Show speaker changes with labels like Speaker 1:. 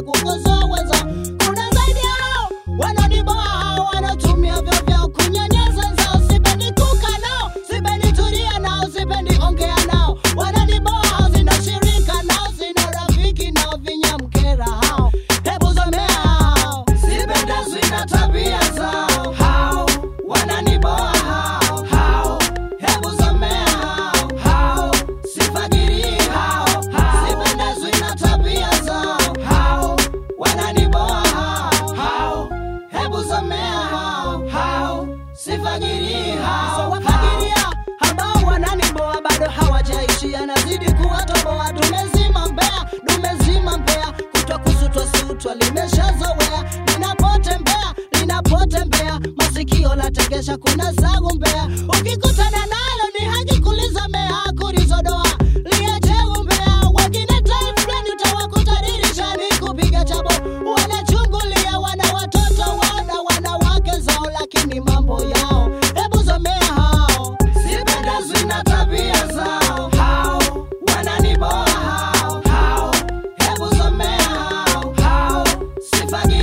Speaker 1: kukosoa wenzao. Kuna zaidi ya hao wananiboa hao wanatumia vyo vyao kunyanyasa nzao. Sipendi kukaa nao, sipendi tulia nao, sipendi ongea nao. Wananiboa hao, sina shirika nao, sina rafiki nao, vinyamkera hao. Hebu somea hao, sipendezwi na tabia zao. Hao wananiboa hao, hao hebu somea hao, hao sifagirii hao, hao sipendezwi na tabia zao. Hao wananiboa hao, hao hebu somea hao, hao sifagirii hao. Wafagiria ambao wananiboa bado hawajaishia, nazidi kuwatoboa. Tumezima mbea, tumezima mbea, kutwa kusutwa sutwa limeshazowea, linapotembea linapotembea, masikio lategesha, kuna sagu mbea. Ukikutana nalo ni haki kulizamea, kulizodoa liache umbea. Wengine time fulani utawakuta dirishani kupiga chabo, wanachungulia, wana watoto, wana wanawake zao, lakini mambo yao hebu somea hao, sipendezwi na tabia zao, hao wananiboa hao, hao hebu somea hao, hao sifagi